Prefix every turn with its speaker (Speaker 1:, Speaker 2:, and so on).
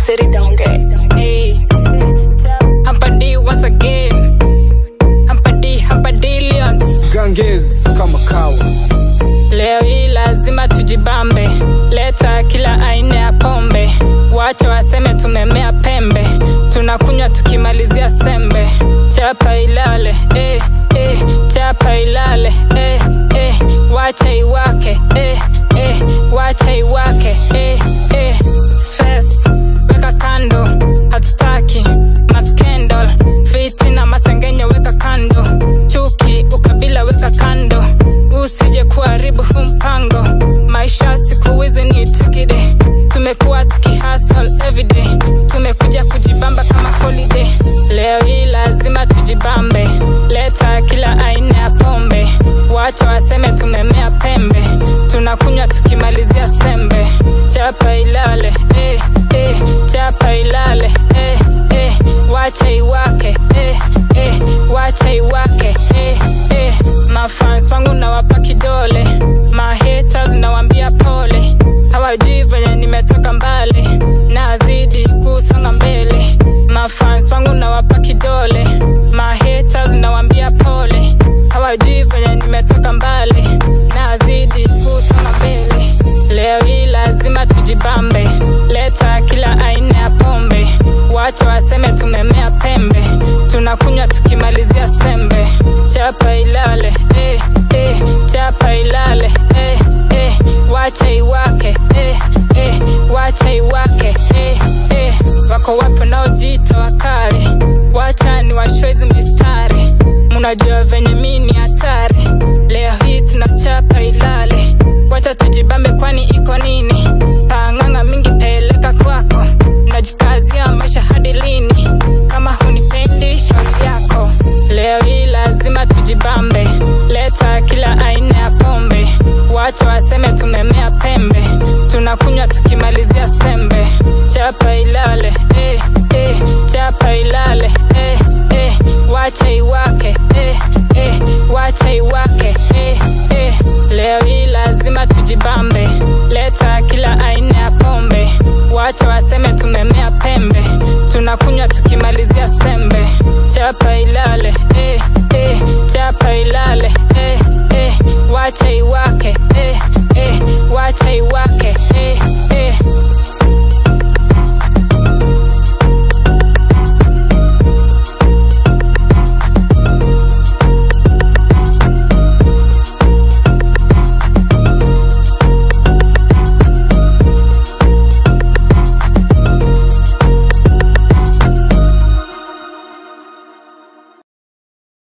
Speaker 1: city don't get.
Speaker 2: Hey, Hampadi once again. Hampadi, Hampadillions.
Speaker 3: Ganges kama kawa
Speaker 2: Leo hii lazima tujibambe, leta kila aina ya pombe, wacha waseme tumemea pembe, tunakunywa tukimalizia sembe, chapa ilale eh, eh, chapa ilale eh, eh, wacha iwake eh, eh, wacha iwake eh, eh, stress weka kando, hatutaki maskendal, fiti na masengenyo weka kando, chuki ukabila weka kando, usije kuharibu huu mpango. Maisha siku hizi ni tikide, tumekuwa tukihustle everyday, tumekuja kujibamba kama holiday. Leo hii lazima tujibambe, leta kila aina ya pombe, wacha waseme tumemea pembe, tunakunywa tukimalizia sembe, chapa ilale eh, eh, chapa ilale eh, eh, wacha iwake eh, eh, wacha iwake eh, eh. Mafans wangu nawapa kidole, mahaters nawambia pole, hawajui venye nimetoka mbali, nazidi kusonga mbele. Mafans wangu nawapa kidole, mahaters nawambia pole, hawajui venye nimetoka mbali, nazidi kusonga mbele. Leo hii lazima tujibambe, leta kila aina ya pombe, wacha waseme tumemea pembe, tunakunywa tukimalizia sembe, chapa ilale eh, eh, chapa ilale eh, eh, wacha iwake eh, eh, wacha iwake eh, eh, wako wapi wanaojiita wakali, wacha ni washwezi mistari, munajua venye mi ni hatari, leo hii tunachapa ilale, wacha tujibambe kwani iko nini, panganga mingi peleka kwako, najikazia maisha hadi lini, kama hunipendi shauri yako, leo hii lazima tujibambe, leta kila aina ya pombe, wacha waseme tumemea pembe, tunakunywa tukimalizia sembe, chapa ilale eh, eh, chapa ilale eh, eh, wacha iwake eh, eh, wacha iwake eh, eh. Leo hii lazima tujibambe, leta kila aina ya pombe, wacha waseme tumemea pembe, tunakunywa tukimalizia sembe, chapa ilale eh, eh, chapa ilale eh, eh, wacha iwake eh, eh, wacha iwake